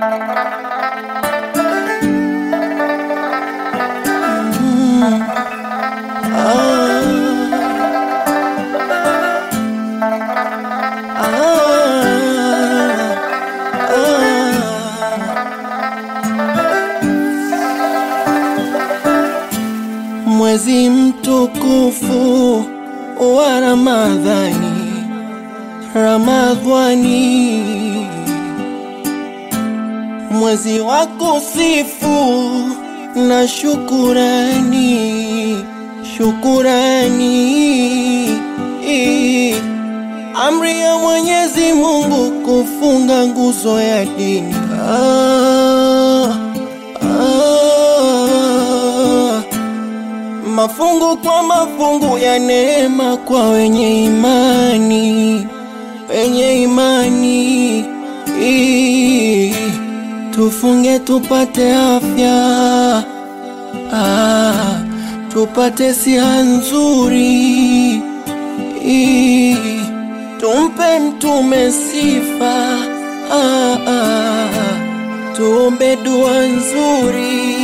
Mwezi mtukufu wa Ramadhani, Ramadhani, mwezi wa kusifu na shukurani, shukurani, amri ya Mwenyezi Mungu kufunga nguzo ya dini. Ah, ah, mafungu kwa mafungu ya neema kwa wenye imani, wenye imani. Ii, Tufunge tupate afya, ah, tupate siha nzuri. Ii, Tumpe mtume sifa, ah, ah, tuombe dua nzuri.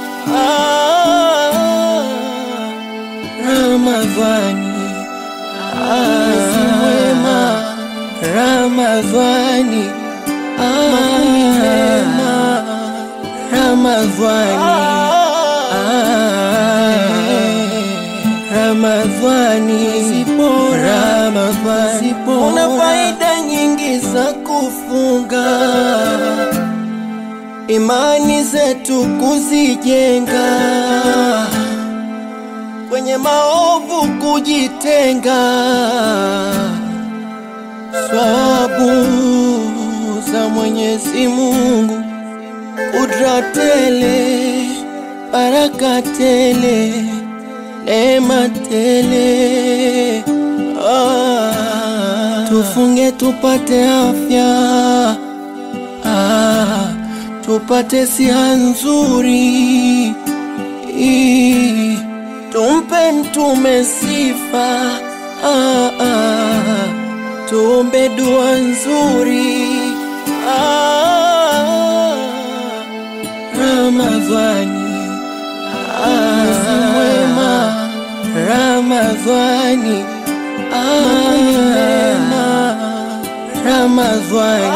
Ah, Ramadhani, mwezi mwema, Ramadhani, makumi mema, Ramadhani, Ramadhani, Ramadhani, una faida nyingi za kufunga, imani zetu kuzijenga kwenye maovu kujitenga, swabu za Mwenyezi Mungu, kudra tele, baraka tele, neema tele. Ah, tufunge tupate afya, ah, tupate siha nzuri Ii, Tumpe mtume sifa, ah, ah, tuombe dua nzuri. Ah, Ramadhani, mwezi mwema, Ramadhani, makumi mema, Ramadhani,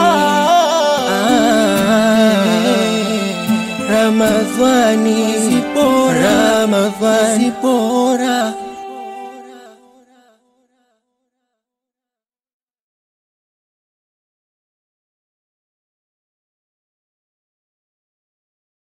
Ramadhani, Ramadhani, bora